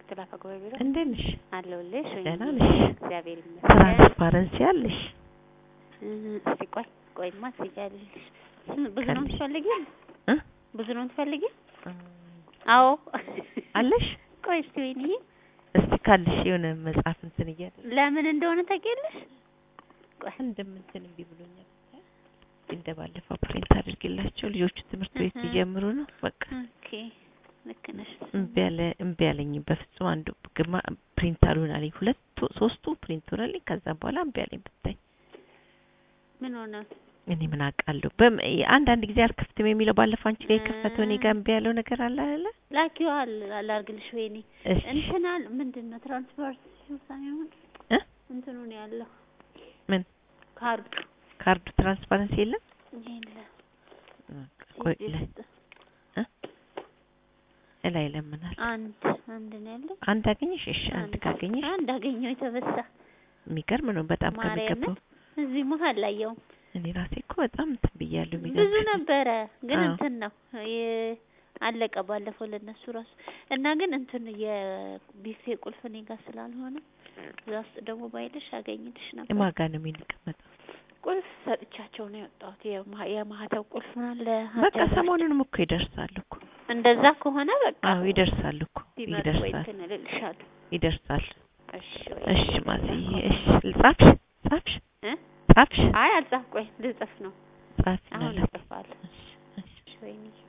ምክትል አፈ ጉባኤ ቢሮ እንዴት ነሽ? አለሁልሽ። ወይኔ ደህና ነሽ? እግዚአብሔር ይመስገን። ትራንስፓረንሲ አለሽ? እ እስቲ ቆይ ቆይማ ትይዣለሽ። ብዙ ነው ካለሽ? የምትፈልጊው? እ? ብዙ ነው የምትፈልጊው? አዎ አለሽ? ቆይ እስቲ ወይኔ እስቲ ካለሽ የሆነ መጽሐፍ እንትን እያለ ለምን እንደሆነ ታውቂያለሽ? ቆይ አንድም እንትን እምቢ ብሎኛል። እንደ ባለፈው ፕሪንት አድርጌላቸው ልጆቹ ትምህርት ቤት እህ። ሊጀምሩ ነው። በቃ ኦኬ ልክ ነሽ። እምቢ አለ እምቢ አለኝ። በፍጹም አንዱ ግማ ፕሪንት አልሆን አለኝ። ሁለቱ ሶስቱ ፕሪንት ሆነልኝ። ከዛ በኋላ እምቢ አለኝ ብታይ ምን ሆነ? እኔ ምን አውቃለሁ። በም አንዳንድ ጊዜ አልከፍትም የሚለው ባለፈው አንቺ ጋር የከፈተው እኔ ጋር እምቢ ያለው ነገር አለ አይደለ? ላኪዋ ላርግልሽ ወይኔ እሺ እንትናል ምንድን ነው ትራንስፖርት ሳይሆን እ? እንትኑ ነው ያለው ምን ካርዱ ካርዱ ትራንስፓረንሲ የለም። የለም ቆይ እዚህ ላይ ውስጥ እ? እላይ ለምናል አንድ አንድ ነው ያለው አንድ አገኘሽ? እሺ አንድ ካገኘሽ አንድ አገኘው የተበሳ የሚገርም ነው በጣም ማርያምን ከሚገባው። እዚህ መሀል ላየው እኔ ራሴ እኮ በጣም እንትን ብያለሁ። ብዙ የሚገርምሽ ነበረ ግን አዎ። እንትን ነው የ- አለቀ ባለፈው ለነሱ ራሱ እና ግን እንትን የቢፌ ቁልፍ እኔ ጋር ስላልሆነ እዛ ውስጥ ደግሞ ባይልሽ አገኝልሽ ነበር። ማጋ ነው የሚቀመጠው። ቁልፍ ሰጥቻቸው ነው የወጣሁት። የማ- የማህተብ ቁልፍ ምናምን በቃ ለሀገር ሰሞኑንም እኮ ይደርሳል እኮ። እንደዛ ከሆነ በቃ አዎ ይደርሳል እኮ ቢመጡ ወይ ይደርሳል እንትን እልልሻለሁ። ይደርሳል። እሺ ወይ እሺ ማዘዬ እሺ ጻፍሽ ጻፍሽ እ? ጻፍሽ አይ አልጻፍ ቆይ ልጽፍ ነው ጻፍ አሁን ናላት እጽፋለሁ። እሺ እሺ እሺ ወይኔ